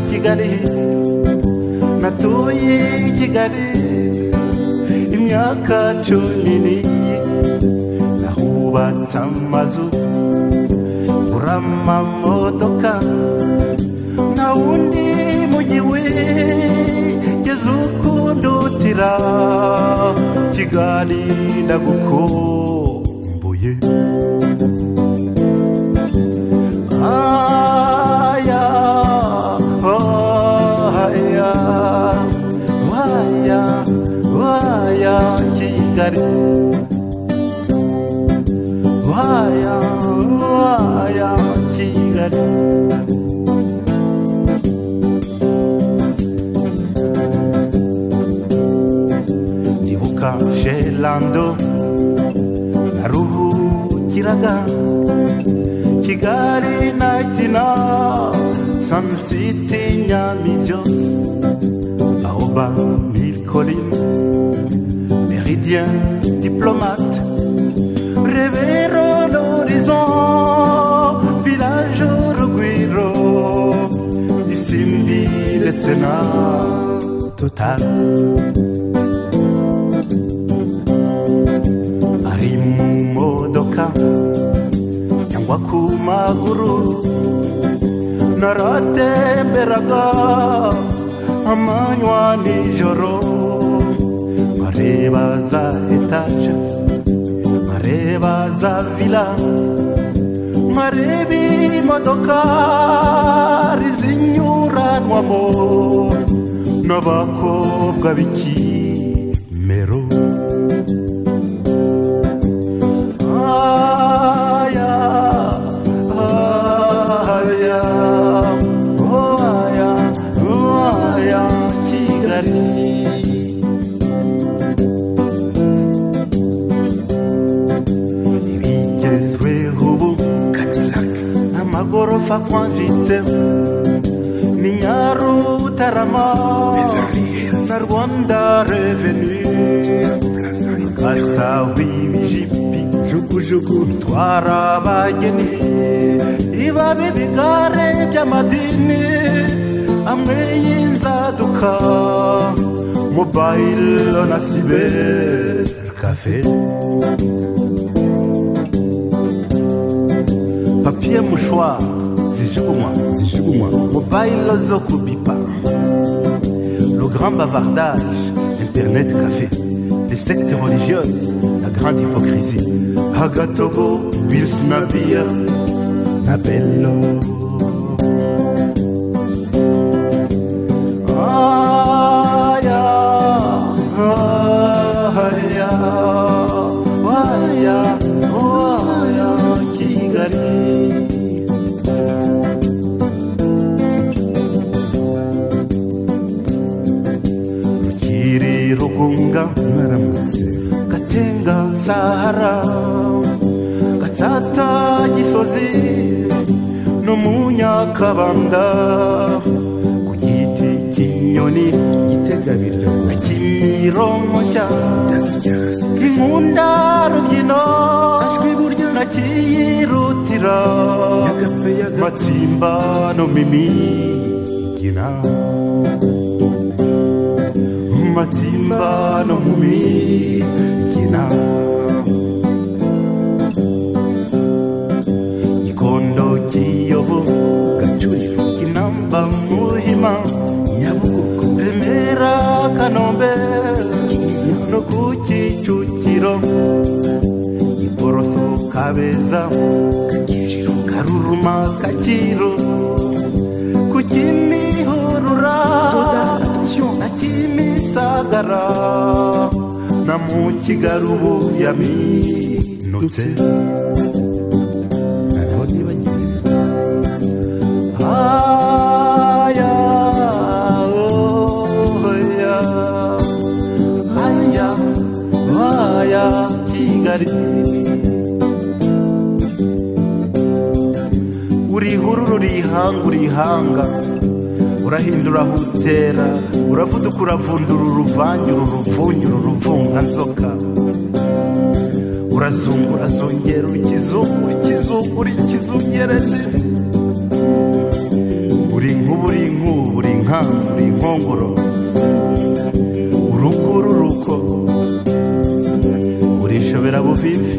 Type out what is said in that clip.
kigali natuye i kigali imyaka cumi n'iyi nahubatse amazu ngura amamodoka nta wundi mujyi wigeze ukundutira kigali ndagukumbuye Aya, aya, aya, aya, Kigali. Aya, aya, Kigali. Ndibuka chez Lando, naruhukiraga kigali nayitina samusiti nyamibyose aho ba milikorin meridien diplomate rebero n'orizo village urugwiro isimbi ndetse na total ari mu modoka cyangwa ku maguru naratemberaga amanywa nijoro nkareba za etaje nkareba za vila nkareba imodokari zinyuranwamo n'abakobwa b'ikimero Aya, aya, oh aya, oh aya, Kigali. Ibigezweho ubu n'amagorofa akwanjitseho ni Nyarutarama na Rwanda reveni gatawe ibijipi jugujugu bitwara abageni iba bibigare by'amadini amwe y'inzaduka mobayilo na siberi kafe papiye mushwa zijugunywa zijugunywa mobayilo zo kubipa le grand bavardage internet café les sectes religieuses la grande hypocrisie Agatogo Bilsnavia Nabello Aya Aya Aya Aya Kigali Kiri rugunga mwaramutse gatenga sahara gatata gisozi no mu nyakabanda ku giti cy'inyoni gitega biryo na kimironkoshya nkunda rubyino ajwi buryo nakiyirutira matimba no mimigina matimba no mu migina gikondo kiyovu gacuriro kinamba muhima nyabugogo remera kanombe no ku kicukiro giporoso kabeza karuruma kacyiru ku kimihurura na kimisagara na mu kigarubu yaminutse aya oya aya aya kigali uri ihururu rihanga urihanga urahindura aho utera uravuduka uravundura uruvangura uruvungura uruvunganzoka urazungura zongera urikizungura ikizungura ikizungerezi uri nk'u ubu uri inkubu uri inkangu uri inkongoro urugo ururuko urishobera buvivi